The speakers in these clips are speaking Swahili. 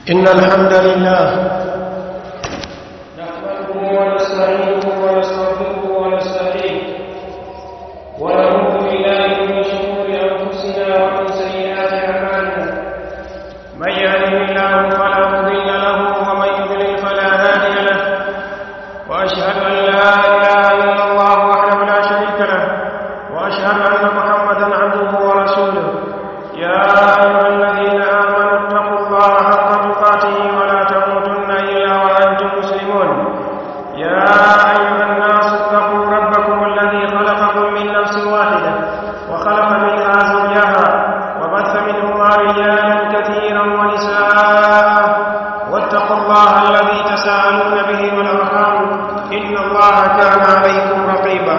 إن الحمد لله نحمده ونستعينه ونستغفره ونستهديه ونعوذ بالله من شرور أنفسنا ومن سيئات أعمالنا من يهده الله فلا مضل له ومن يضلل فلا هادي له وأشهد أن لا إله إلا الله وحده لا شريك له وأشهد أن محمدا عبده ورسوله يا أيها الذين آمنوا اتقوا الله حق تقاته ولا تموتن إلا وأنتم مسلمون يا أيها الناس اتقوا ربكم الذي خلقكم من نفس واحدة وخلق منها زوجها وبث منهما رجالا كثيرا ونساء واتقوا الله الذي تساءلون به والأرحام إن الله كان عليكم رقيبا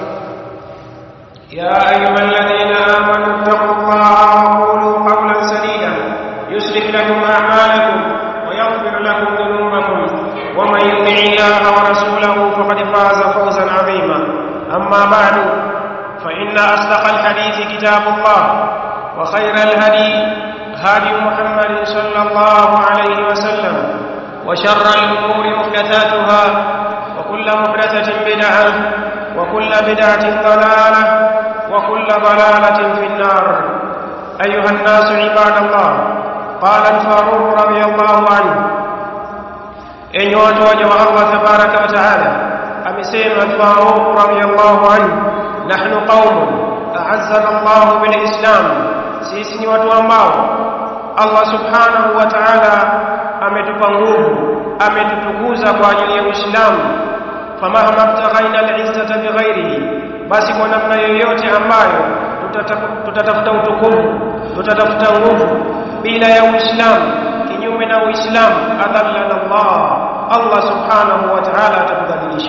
يا أيها الذين آمنوا اتقوا الله وقولوا قولا سديدا يصلح لكم أعمالكم ويغفر لكم ذنوبكم ومن يطع الله ورسوله فقد فاز فوزا عظيما أما بعد فإن أصدق الحديث كتاب الله وخير الهدي هدي محمد صلى الله عليه وسلم وشر الأمور محدثاتها وكل محدثة بدعة وكل بدعة ضلالة وكل ضلالة في النار أيها الناس عباد الله قال الفاروق رضي الله عنه إن يوتوج الله تبارك وتعالى أمسيم الفاروق رضي الله عنه نحن قوم أعزنا الله بالإسلام سيسني وتوامباو الله سبحانه وتعالى ametupa nguvu ametutukuza kwa ajili ya Uislamu famahma btaghaina al-izzata bighairihi basi kwa namna yoyote ambayo tutatafuta utukufu tutatafuta nguvu bila ya Uislamu kinyume na Uislamu adhallana Allah Allah subhanahu wa ta'ala atakudhalilisha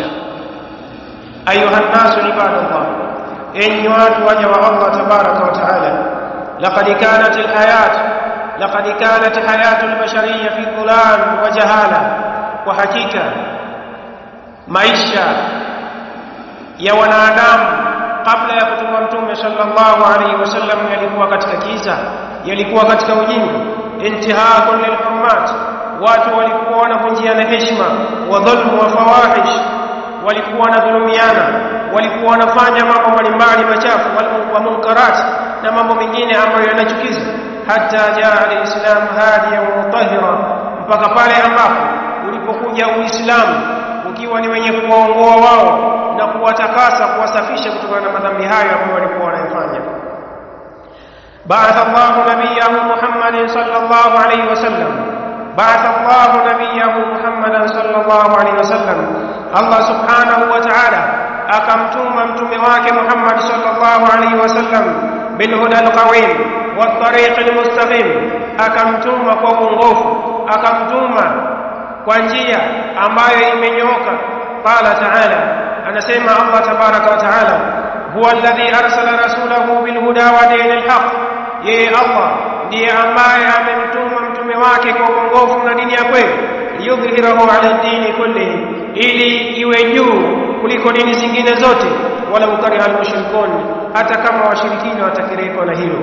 ayuha nasu ibadallah enyi watu waja wa Allah tabaraka wa ta'ala laqad kanat al-hayat laqad kanat hayatu al-bashariyya fi dhulan wa jahala kwa hakika maisha ya wanadamu kabla ya kutuma mtume sallallahu alaihi wasallam yalikuwa katika kiza yalikuwa katika ujinga intihakun lilhurmat watu walikuwa wanavunjiana heshima wa dhulmu wa fawahish walikuwa wanadhulumiana walikuwa wanafanya mambo mbalimbali machafu wa munkarat na mambo mengine ambayo yanachukiza hata jaa alislam hadiyan mutahhira mpaka pale ambapo ulipokuja uislamu ukiwa ni wenye kuwaongoa wao na kuwatakasa kuwasafisha kutokana na madhambi hayo ambayo walikuwa wanayofanya بعث الله نبيه محمد صلى الله عليه وسلم بعث الله نبيه محمدا صلى الله عليه وسلم الله سبحانه وتعالى أكمتم متوم واك محمد صلى الله عليه وسلم بالهدى القويم والطريق المستقيم أكمتم وقوم أكمتم وانجيا ambayo imenyoka qala ta'ala anasema Allah tabaraka wa ta'ala huwa alladhi arsala rasulahu bil huda wa dinil haqq yeye Allah ndiye ambaye amemtuma mtume wake kwa uongofu na dini ya kweli yudhhirahu ala dini kullihi ili iwe juu kuliko dini zingine zote wala ukariha almushrikun hata kama washirikina watakirekwa na hilo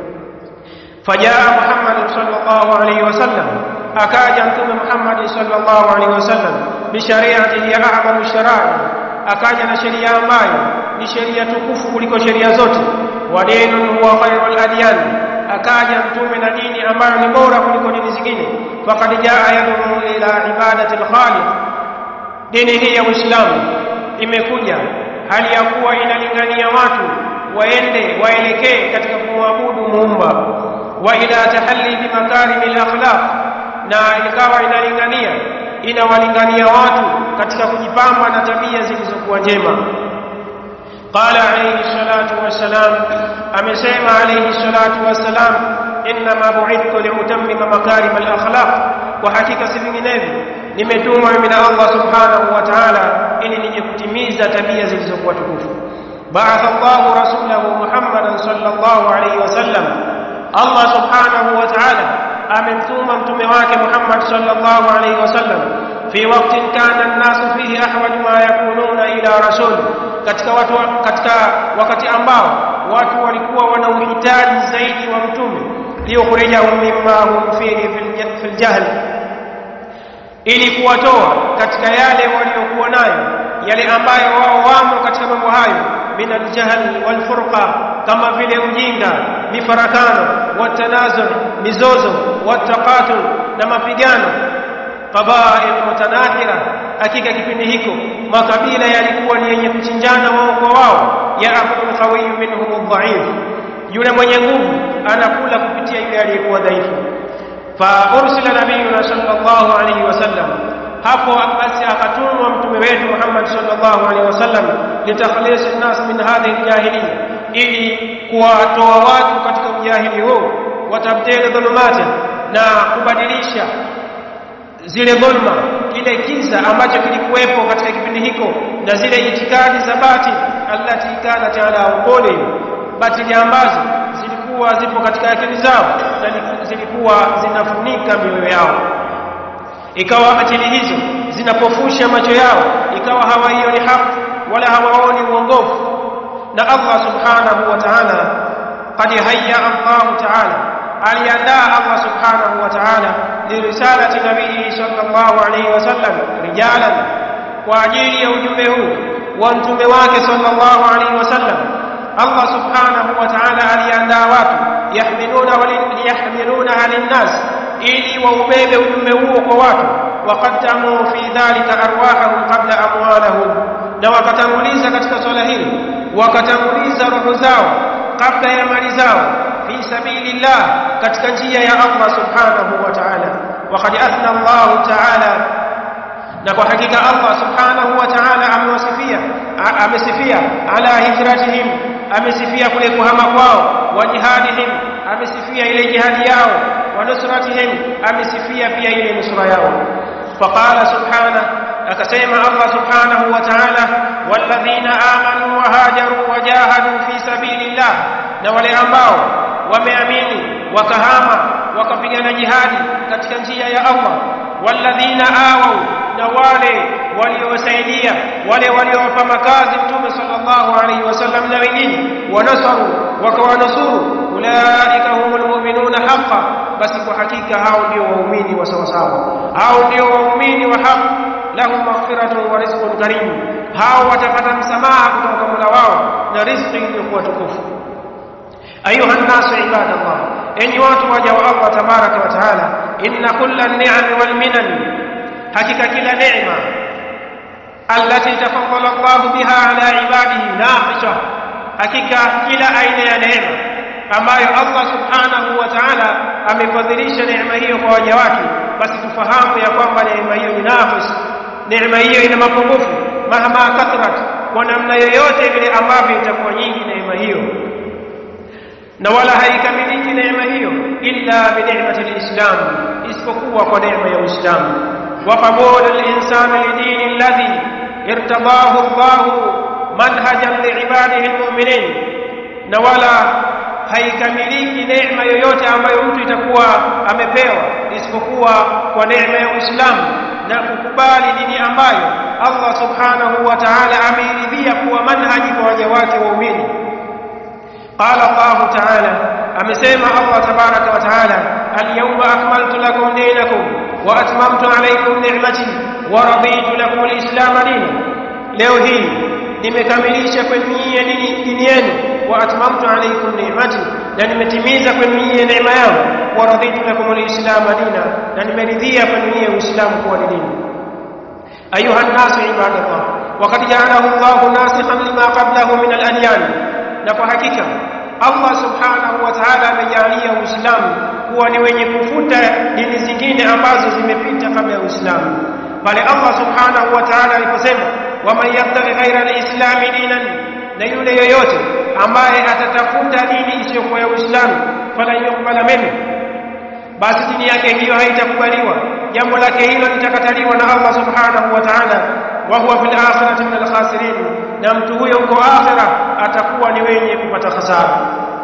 fajaa Muhammad sallallahu alayhi wasallam akaja mtume Muhammad sallallahu alaihi wasallam bishariati ya a'zamu sharai akaja na sheria ambayo ni sheria tukufu kuliko sheria zote wa dinun huwa khairul adyan akaja mtume na dini ambayo ni bora kuliko dini zingine faqad jaa yad'u ila ibadati al-khaliq dini hii ya Uislamu imekuja hali ya kuwa inalingania watu waende waelekee katika kumwabudu muumba wa ila tahalli bi makarimil akhlaq na ikawa inalingania inawalingania watu katika kujipamba na tabia zilizokuwa njema qala alayhi salatu wassalam amesema alayhi salatu wassalam inma bu'ithtu liutammima makarim al-akhlaq kwa hakika si vinginevyo nimetumwa mimi na Allah subhanahu wa ta'ala ili nije kutimiza tabia zilizokuwa tukufu ba'atha Allahu rasulahu Muhammadan sallallahu alayhi wasallam Allah subhanahu wa ta'ala amemtuma mtume wake Muhammad sallallahu alaihi wasallam fi waqtin kana an-nasu fihi ahwaj ma yakununa ila rasul katika watu katika wakati ambao watu walikuwa wana uhitaji zaidi wa mtume liyukhrijahum mimma hum fihi fil aljahl ili kuwatoa katika yale waliokuwa nayo yale ambayo wao wamo katika mambo hayo min aljahl walfurqa kama vile ujinga mifarakano watanazur mizozo wataqatul na mapigano qabail mutanahira hakika kipindi hiko makabila yalikuwa ni yenye kuchinjana wao kwa wao ya akul qawiy minhum adhaif yule mwenye nguvu anakula kupitia yule aliyekuwa dhaifu fa ursila nabiyuna sallallahu alayhi wasallam hapo basi akatumwa mtume wetu Muhammad sallallahu alaihi wasallam litakhlis an-nas min hadhihi al-jahiliyya ili kuwatoa watu katika ujahili huu watabdili dhulumati na kubadilisha zile dhulma kile kiza ambacho kilikuwepo katika kipindi hiko na zile itikadi za batil allati kanat ala uquli batili ambazo zilikuwa zipo katika akili zao na zilikuwa zinafunika mioyo yao ikawa akili hizo zinapofusha macho yao ikawa hawaioni haki wala hawaoni uongofu na Allah subhanahu wa ta'ala qad hayya Allah ta'ala aliandaa Allah subhanahu wa ta'ala lirisalati nabii sallallahu alayhi wasallam rijalan kwa ajili ya ujumbe huu wa mtume wake sallallahu alayhi wasallam Allah subhanahu wa ta'ala aliandaa watu yahmiluna waliyahmiluna linnas ili waubebe ujumbe huo kwa watu waqaddamu fi dhalika arwahahum qabla amwalahum na wakatanguliza katika swala hili wakatanguliza roho zao kabla ya mali zao fi sabilillah katika njia ya Allah subhanahu wa ta'ala waqad athna Allah ta'ala na kwa hakika Allah subhanahu wa ta'ala amewasifia amesifia ala hijratihim amesifia kule kuhama kwao wa jihadihim amesifia ile jihadi yao wa nusratihim amesifia pia ile nusra yao faqala subhanahu akasema Allah subhanahu wa ta'ala walladhina amanu wa hajaru wa jahadu fi sabilillah na wale ambao wameamini wakahama wakapigana jihadi katika njia ya Allah walladhina awau na wale waliowasaidia wale waliowapa makazi mtume sallallahu alaihi wasallam na wengine wanasaru wakawanusuru ulaika humul mu'minuna haqqan basi kwa hakika hao ndio waumini wa sawa sawa hao ndio waumini wa haki lahum maghfiratun wa rizqun karim hao watapata msamaha kutoka kwa Mola wao na riziki iliyokuwa tukufu ayuha nnasu ibadallah enyi watu waja wa Allah tabaraka wa taala inna kulla ni'am wal minan hakika kila neema allati tafaddala Allah biha ala ibadihi naqisha hakika kila aina ya neema ambayo Allah subhanahu wa ta'ala amefadhilisha neema hiyo kwa waja wake basi tufahamu ya kwamba neema hiyo ni naqis neema hiyo ina mapungufu mahama kathrat kwa namna yoyote vile ambavyo itakuwa nyingi neema hiyo na wala haikamiliki neema hiyo illa bi ni'mati al-islam isipokuwa kwa neema ya Uislamu wa qabul al-insan li dini alladhi irtadahu Allah manhajan li ibadihi al-mu'minin na wala haikamiliki neema yoyote ambayo mtu itakuwa amepewa isipokuwa kwa neema ya Uislamu na kukubali dini ambayo Allah subhanahu wa ta'ala ameiridhia kuwa manhaji kwa waja wake waumini قال الله تعالى أمسيما الله تبارك وتعالى اليوم أكملت لكم دينكم وأتممت عليكم نعمتي ورضيت لكم الإسلام دينا leo hii nimekamilisha kwenu nyinyi dini yenu wa atmamtu alaykum ni'mati na nimetimiza kwenu nyinyi neema yangu wa raditu lakum alislam dina na nimeridhia kwenu nyinyi uislamu kuwa ni dini ayuha an-nas ibadallah waqad ja'alahu Allahu nasikhan lima qablahu min al-adyan na kwa hakika Allah subhanahu wa ta'ala amejalia Uislamu kuwa ni wenye kufuta dini zingine ambazo zimepita kabla ya Uislamu pale Allah subhanahu wa ta'ala aliposema waman yabtaghi ghaira al-islam dinan na yule yoyote ambaye atatafuta dini isiyokuwa ya Uislamu fala yuqbala minhu basi dini yake hiyo haitakubaliwa jambo lake hilo litakataliwa na Allah subhanahu wa ta'ala wa huwa fil akhirati min al-khasirin na mtu huyo huko akhira atakuwa ni wenye kupata hasara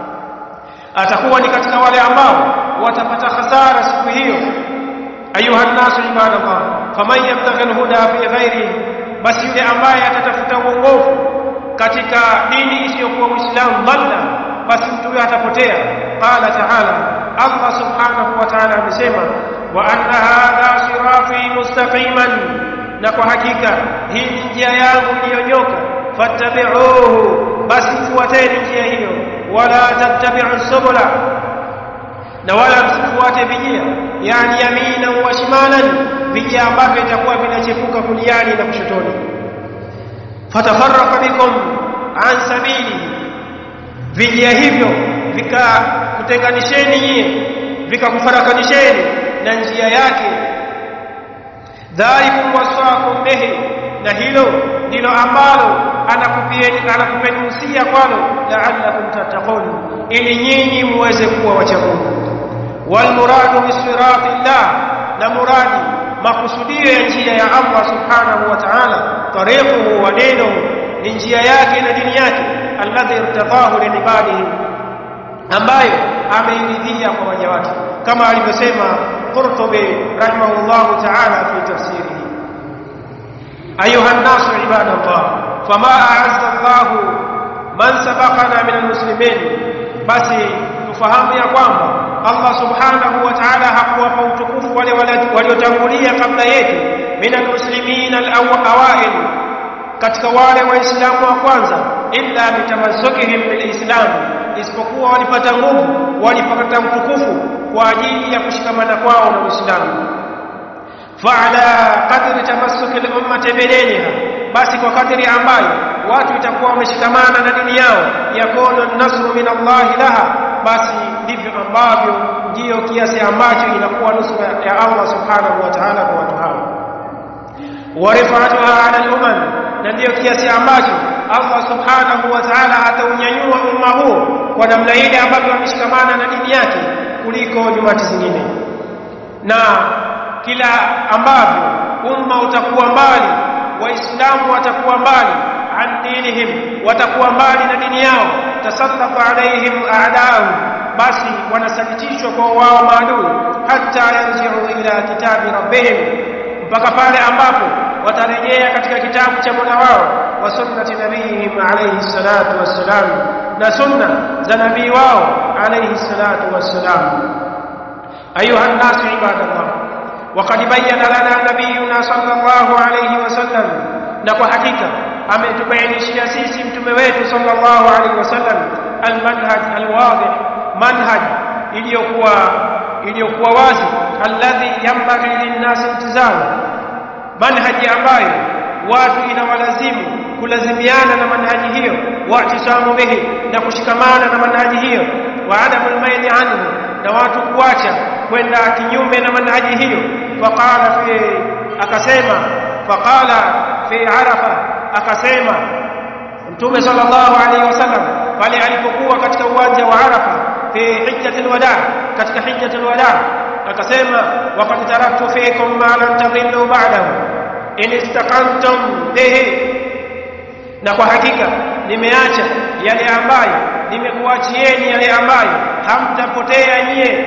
atakuwa ni katika wale ambao watapata hasara siku hiyo ayuha nasu ibadallah faman yabtaghi alhuda fi ghairi basi yule ambaye atatafuta uongofu katika dini isiyokuwa uislamu dhalla basi mtu huyo atapotea qala ta'ala Allah subhanahu wa ta'ala amesema wa anna hadha sirati mustaqiman na kwa hakika hii ni njia yangu iliyonyoka fattabi'uhu basi fuateni njia hiyo wala tattabi'u subula na wala msifuate vijia yani yamina wa shimalan vijia ambavyo itakuwa vinachepuka kuliani na kushotoni fatafarraqa bikum an sabili vijia hivyo vikakutenganisheni nyie vikakufarakanisheni na njia yake dhalikum wasaakum bihi na hilo ndilo ambalo anakupieni anakupeni usia kwalo la'allakum tattaqun ili nyinyi muweze kuwa wacha Mungu wal muradu bisirati llah na muradi makusudio ya njia ya Allah subhanahu wa ta'ala tariquhu wa dinuhu ni njia yake na dini yake alladhi irtadahu liibadihi ambayo ameiridhia kwa waja wake kama alivyosema Qurtubi rahimahullahu ta'ala fi tafsirihi ayuha an-nasu ibadallah fama a'azza Allah man sabaqana min al-muslimin basi tufahamu ya kwamba Allah subhanahu wa ta'ala hakuwapa utukufu wale waliotangulia kabla yetu min al-muslimin al-awail katika wale waislamu wa kwanza illa bitamassukihim bilislam isipokuwa walipata nguvu walipata utukufu kwa ajili ya kushikamana kwao na Uislamu fa'ala qadri tamassuki al-ummati bidiniha basi kwa kadri ambayo watu itakuwa wameshikamana na dini yao yakunu an-nasru min Allah laha basi ndivyo ambavyo ndiyo kiasi ambacho inakuwa nusura ya Allah subhanahu wa ta'ala kwa watu hao wa rifa'atuha 'ala al-umam na ndiyo kiasi ambacho Allah subhanahu wa ta'ala ataunyanyua umma huo kwa namna ile ambavyo wameshikamana na dini yake kuliko nyumati zingine na kila ambavyo umma utakuwa mbali waislamu watakuwa mbali an dinihim watakuwa mbali na dini yao tasallatu alaihim a'daahum basi wanasalitishwa kwa wao maadui hata yarji'u ila kitabi rabbihim mpaka pale ambapo watarejea katika kitabu cha Mola wao wa sunnati nabiyihim alayhi salatu wassalam na sunna za nabii wao alayhi salatu wassalam ayuha an-nas ibadallah وقد بين لنا نبينا صلى الله عليه وسلم na kwa hakika ametubainishia sisi mtume wetu sallallahu alaihi wasallam almanhaj alwadih manhaj iliyokuwa iliyokuwa wazi alladhi yanbaghi linnasi iltizamu manhaji ambayo watu inawalazimu kulazimiana na manhaji hiyo wa'tisamu bihi na kushikamana na manhaji hiyo wa adamul maili anhu na watu kuacha kwenda kinyume na manhaji hiyo faqala fi akasema faqala fi arafa akasema mtume sallallahu alaihi wasallam pale alipokuwa katika uwanja wa arafa fi hijjatul wada katika hijjatul wada akasema waqad taraktu fikum ma lan tadhillu ba'dahu in istaqamtum bihi na kwa hakika nimeacha yale ambayo nimekuachieni yale ambayo hamtapotea nyie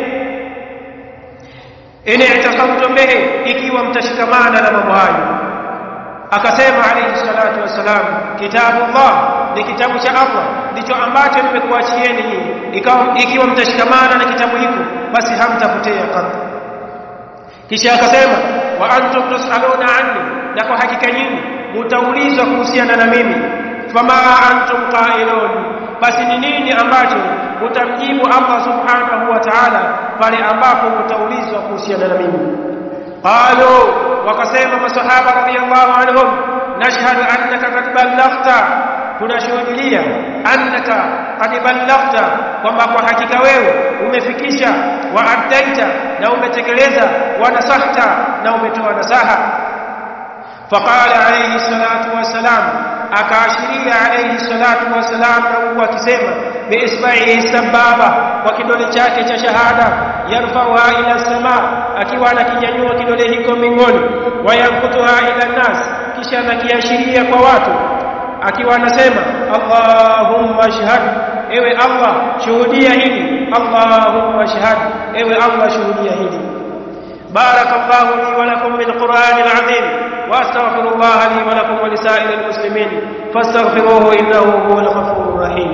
in i'tasamtum bihi ikiwa mtashikamana na mambo hayo akasema alayhi salatu wassalam kitabullah ni kitabu cha Allah ndicho ambacho nimekuachieni nyinyi ikiwa mtashikamana na kitabu hiko basi hamtapotea katu kisha akasema wa antum tusaluna anni na kwa hakika nyinyi mtaulizwa kuhusiana na mimi fama antum qailun basi ni nini ambacho utamjibu Allah subhanahu wa ta'ala pale ambapo utaulizwa kuhusiana na mimi qalu wakasema masahaba radhiyallahu anhum nashhadu annaka qad ballaghta tunashuhudia annaka qad ballaghta kwamba kwa hakika wewe umefikisha wa addaita na umetekeleza wa nasahta na umetoa nasaha faqala alayhi salatu wassalam akaashiria alayhi salatu wassalam na huku akisema biisba'ihi sababa kwa kidole chake cha shahada yarfauha ila sama akiwa anakinyanyua kidole hiko mbinguni wayankutuha ila nas kisha anakiashiria kwa watu akiwa anasema Allahumma shahad ewe Allah shuhudia hili Allahumma shahad ewe Allah shuhudia hili barakallahu li wa lakum bil qur'anil azim واستغفر الله لي ولكم ولسائر المسلمين فاستغفروه انه هو الغفور الرحيم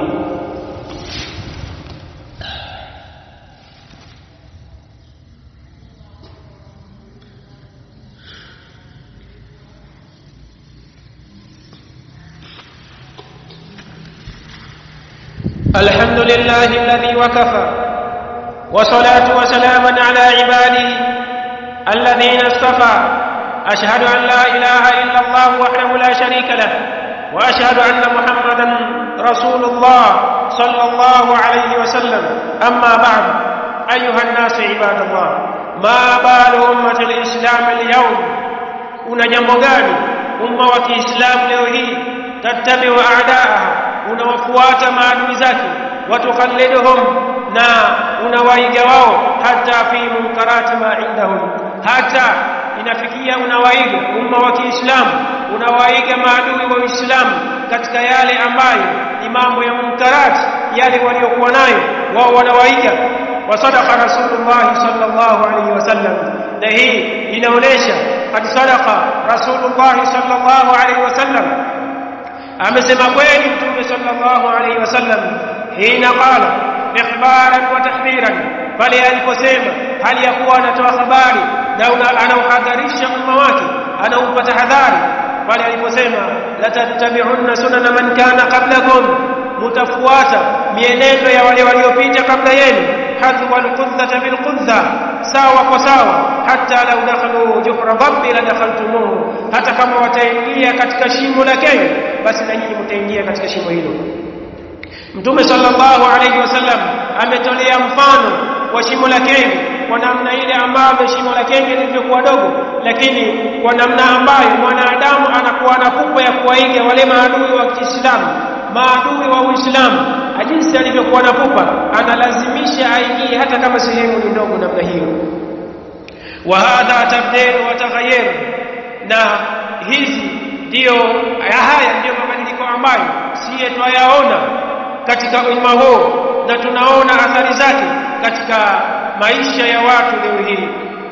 الحمد لله الذي وكفى وصلاة وسلاما على عباده الذين اصطفى أشهد أن لا إله إلا الله وحده لا شريك له وأشهد أن محمدا رسول الله صلى الله عليه وسلم أما بعد أيها الناس عباد الله ما بال أمة الإسلام اليوم una jambo gani umma wa Kiislamu leo hii tattabiu a'daaha unawafuata maadui zake watukhalliduhum na unawaiga wao hata fi munkarati ma indahum hata inafikia unawaiga umma wa Kiislamu unawaiga maadui wa Uislamu katika yale ambayo ni mambo ya munkarati yale waliokuwa nayo wao wanawaiga وصدق رسول الله صلى الله عليه وسلم na hii inaonesha qad sadaqa rasulullah sallallahu alaihi wasallam amesema kweli mtume sallallahu alaihi wasallam hina qala ikhbaran wa tahdhiran pale aliposema hali ya kuwa anatoa habari na anauhadharisha umma wake anaupa tahadhari pale aliposema la tattabi'unna sunana man kana qablakum mutafuata mienendo ya wale waliopita kabla yenu hadwa alqudhata bilqudha sawa kwa sawa hata lau dakhalu juhra dhabbi la dakhaltumuhu hata kama wataingia katika shimo la kenyo basi na nyinyi mtaingia katika shimo hilo mtume sallallahu alayhi wasallam ametolea mfano wa shimo la kenyo kwa namna ile ambayo shimo la kenyo lilivyokuwa dogo lakini kwa namna ambayo mwanadamu anakuwa na pupa ya kuwaiga wale maadui wa Kiislamu maadui wa Uislamu jinsi alivyokuwa na pupa analazimisha aingie hata kama sehemu ni ndogo namna hiyo wa hadha tabdil wa taghayyur na hizi ndio haya ndio mabadiliko ambayo siye twayaona katika umma huu na tunaona athari zake katika maisha ya watu leo hii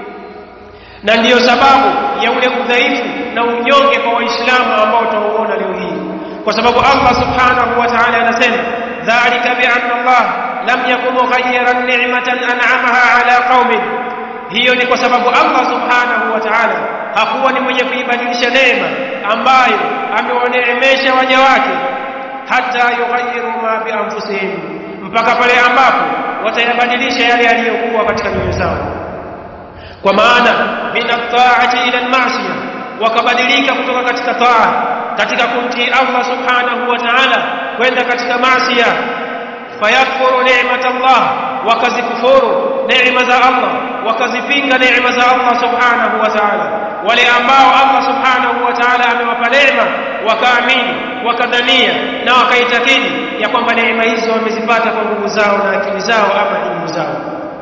na ndiyo sababu ya ule udhaifu na unyonge kwa waislamu ambao tunauona leo hii kwa sababu Allah subhanahu wa ta'ala anasema dhalika bi anna Allah lam yakun mughayyiran ni'matan an'amaha ala qaumin hiyo ni kwa sababu Allah subhanahu wa ta'ala hakuwa ni mwenye kuibadilisha neema ambayo amewaneemesha waja wake hata yughayyiru ma bi anfusihim mpaka pale ambapo watayabadilisha yale yaliyokuwa katika nyoyo zao kwa maana min at-ta'ati ila al-ma'siyah wakabadilika kutoka katika taa katika kumtii Allah subhanahu wa ta'ala kwenda katika maasiya fayakfuru ni'mat Allah wakazikufuru neema za Allah wakazipinga neema za Allah subhanahu wa ta'ala wale ambao Allah subhanahu wa ta'ala amewapa neema wakaamini wakadhania na wakaitakidi ya kwamba neema hizo wamezipata kwa nguvu zao na akili zao ama elimu zao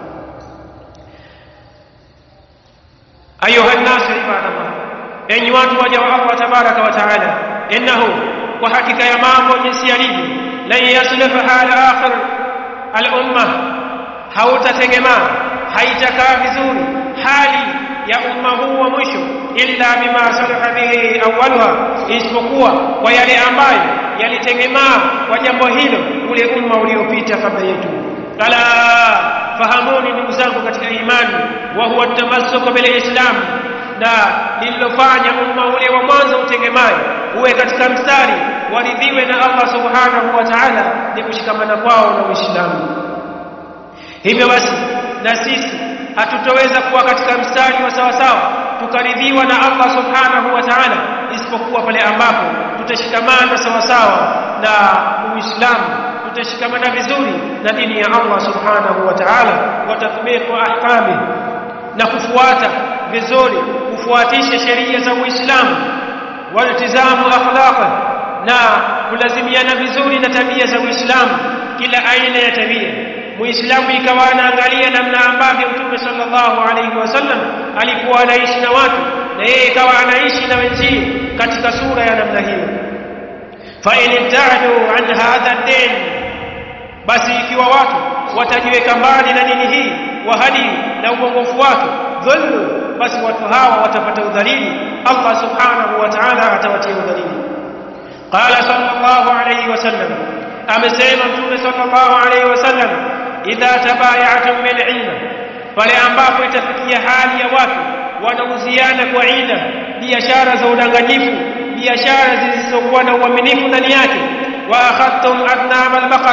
ayuha nnasu ibadallah enyi watu waja wa Allah tabaraka wa taala innahu kwa hakika ya mambo jinsi yalivyo lan yasliha hala akhir al-umma hautategemaa haitakaa vizuri hali ya umma huu wa mwisho illa bima salaha bihi awwalha isipokuwa kwa yale ambayo yalitegemaa kwa jambo hilo ule umma uliopita kabla yetu ala fahamuni ndugu zangu katika imani wa huwa tamassuku bil islam na lililofanya umma ule wa mwanzo utengemayo uwe katika mstari waridhiwe na Allah subhanahu wa ta'ala ni kushikamana kwao na Uislamu hivyo basi na sisi hatutoweza kuwa katika mstari wa sawa sawa tukaridhiwa na Allah subhanahu wa ta'ala isipokuwa pale ambapo tutashikamana sawa sawa na Uislamu tutashikamana vizuri na dini ya Allah subhanahu wa ta'ala wa tatbiqu ahkami na kufuata vizuri kufuatisha sheria za Uislamu waltizamu akhlaqa na kulazimiana vizuri na tabia za Uislamu kila aina ya tabia Muislamu ikawa anaangalia namna ambavyo Mtume sallallahu alaihi wasallam alikuwa anaishi na watu na yeye ikawa anaishi na wenzie katika sura ya namna hiyo fa in ibta'du an hadha ad-din basi ikiwa watu watajiweka mbali na dini hii wahadi na uongofu wake dhulmu basi watu hawa watapata udhalili Allah subhanahu wa ta'ala atawatia udhalili qala sallallahu alayhi wasallam amesema mtume sallallahu alayhi wasallam idha tabaya'tum bil ilm pale ambapo itafikia hali ya watu wanauziana kwa ina biashara za udanganyifu biashara zisizokuwa na uaminifu ndani yake wa akhadtum adnab al-baqar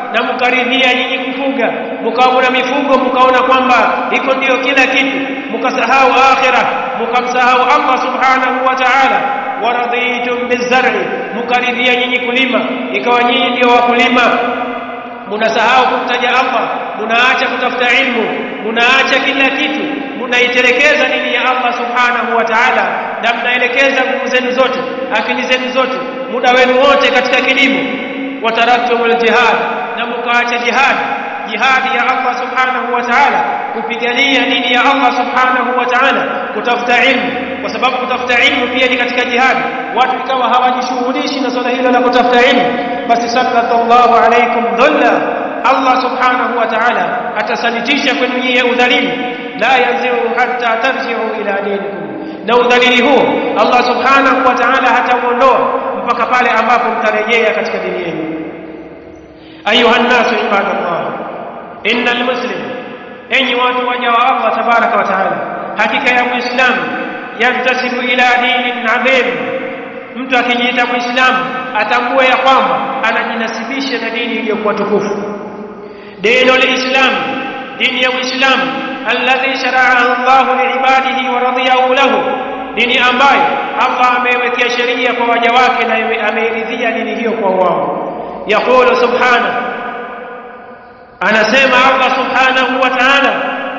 na mkaridhia nyinyi kufuga mkawa na mifugo mkaona kwamba iko ndio kila kitu mkasahau akhirah mkamsahau Allah subhanahu wa ta'ala waradhitum bizar'i mkaridhia nyinyi kulima ikawa nyinyi ndio wakulima munasahau kumtaja Allah munaacha kutafuta ilmu munaacha kila kitu munaitelekeza dini ya Allah subhanahu wa ta'ala na mnaelekeza nguvu zenu zote akili zenu zote muda wenu wote katika kilimo wataraktumul jihad na mukaacha jihad jihadi ya Allah subhanahu wa ta'ala kupigania dini ya Allah subhanahu wa ta'ala kutafuta ilmu kwa sababu kutafuta ilmu pia ni katika jihadi watu ikawa hawajishughulishi na swala hilo la kutafuta ilmu basi sallallahu alaykum dhulla Allah subhanahu wa ta'ala atasanitisha kwenu nyie udhalimu la yanziu hatta tarji'u ila dinikum na udhalili huo Allah subhanahu wa ta'ala hatauondoa mpaka pale ambapo mtarejea katika dini yenu ayuha nnasu ibadallah innal muslim enyi watu waja wa Allah tabaraka wa ta'ala hakika ya muislamu yantasibu ila dinin adhim mtu akijiita muislamu atambue ya kwamba anajinasibisha na dini iliyokuwa tukufu dini alislam dini ya uislamu alladhi shara'ahu Allah liibadihi wa radiyahu lahu dini ambayo Allah amewekea sheria kwa waja wake na ameiridhia dini hiyo kwa wao yaqulu subhanahu anasema Allah subhanahu wa ta'ala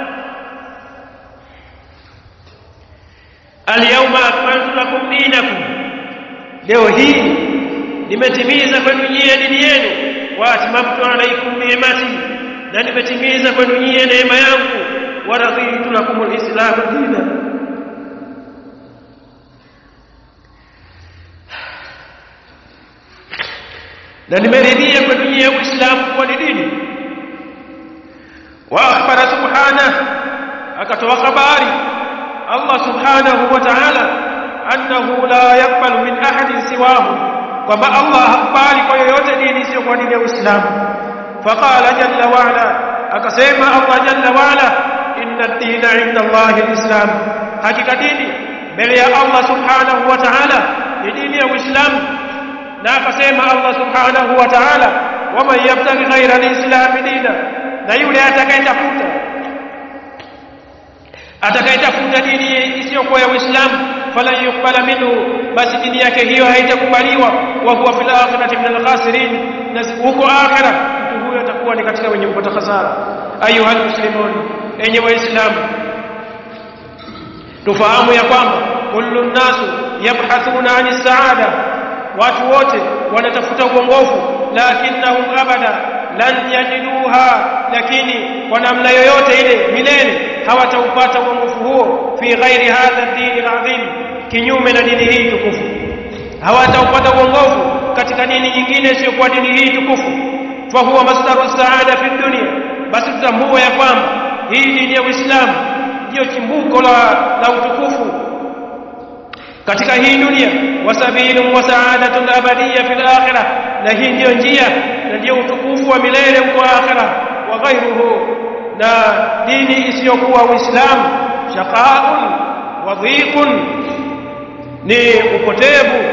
alyawma akmaltu lakum dinakum leo hii nimetimiza kwenu nyie dini yenu wa atmamtu alaykum ni'mati na nimetimiza kwenu nyie neema yangu wa raditu lakum alislam dina na nimeridhia kwenu nyie uislamu kuwa ni dini wa akhbara subhanahu akatoa habari Allah subhanahu wa ta'ala annahu la yaqbalu min ahadin siwahu kwamba Allah hakubali kwa yoyote dini isiyo kwa dini ya Uislamu faqala jalla wa ala akasema Allah jalla wa ala inna ad-dina 'inda Allah al-islam hakika dini mbele ya Allah subhanahu wa ta'ala ni dini ya Uislamu na akasema Allah subhanahu wa ta'ala waman yabtaghi ghayra al-islam dina na yule atakayetafuta atakayetafuta dini isiyokuwa ya Uislamu falan yuqbala minhu basi dini yake hiyo haitakubaliwa wa huwa fil akhirati min al-khasirin na huko akhira mtu huyo atakuwa ni katika wenye kupata hasara ayuha muslimun enye waislamu tufahamu ya kwamba kullu nasu yabhathuna ani saada watu wote wanatafuta uongofu lakinnahum abada lan yajiduha lakini kwa namna yoyote ile milele hawataupata uongofu huo fi ghairi hadha ad-din al-azim kinyume na dini hii tukufu hawataupata uongofu katika dini nyingine isiyokuwa dini hii tukufu fa huwa masdaru saada fi dunya basi tutambue ya kwamba hii dini ya Uislamu ndiyo chimbuko la, la utukufu katika hii dunia wasabilun wa saadatun abadiyya fil akhirah na hii ndiyo njia na ndiyo utukufu wa milele huko akhirah wa ghairuhu na dini isiyokuwa uislamu shaqaun wa dhiqun ni upotevu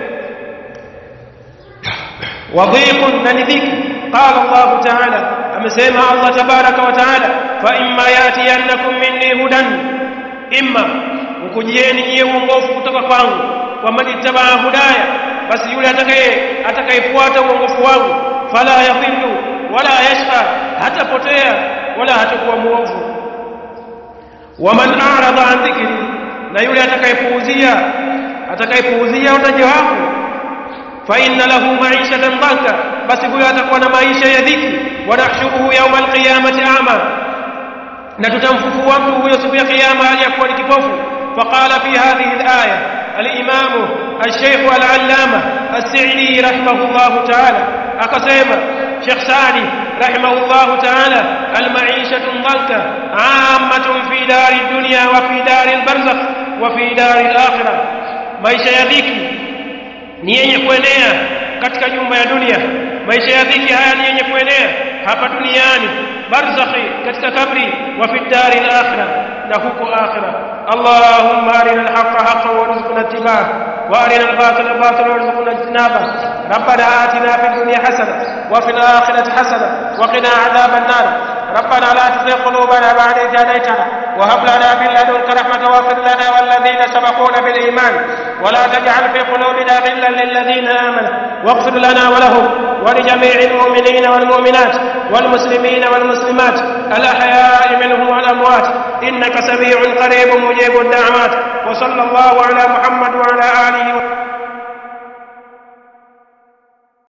wa dhiqun na ni dhiki qala Allah ta'ala amesema Allah tabaraka wa ta'ala fa imma yatiyannakum minni hudan imma ukujieni nyie uongofu kutoka kwangu wa manittabaa hudaya basi yule atakaye atakayefuata uongofu wangu fala yadhillu wala yashqa hatapotea wala hatakuwa muovu waman a'rada an dhikri na yule atakayepuuzia atakayepuuzia utaji wangu fa inna lahu ma'ishatan dhanka basi huyo atakuwa na maisha ya dhiki wa nahshuruhu yawma alqiyamati a'ma na tutamfufua mtu huyo siku ya kiyama aliyakuwa ni kipofu فقال في هذه الآية الإمام الشيخ العلامة السعدي رحمه الله تعالى أقسم شيخ سعدي رحمه الله تعالى المعيشة ضنكة عامة في دار الدنيا وفي دار البرزخ وفي دار الآخرة maisha ya dhiki ni yenye kuenea katika nyumba ya dunia maisha ya dhiki haya ni yenye kuenea hapa duniani barzakhi katika kabri wa fi dari al-akhirah na huko akhirah اللهم أرنا الحق حقا وارزقنا اتباعه وأرنا الباطل باطلا وارزقنا اجتنابه ربنا آتنا في الدنيا حسنة وفي الآخرة حسنة وقنا عذاب النار ربنا لا تزغ قلوبنا بعد إذ هديتنا وهب لنا من لدنك رحمة واغفر لنا والذين سبقونا بالإيمان ولا تجعل في قلوبنا غلا للذين آمنوا واغفر لنا ولهم ولجميع المؤمنين والمؤمنات والمسلمين والمسلمات الأحياء منهم والأموات إنك سميع قريب مجيب الدعوات وصلى الله على محمد وعلى آله وسلم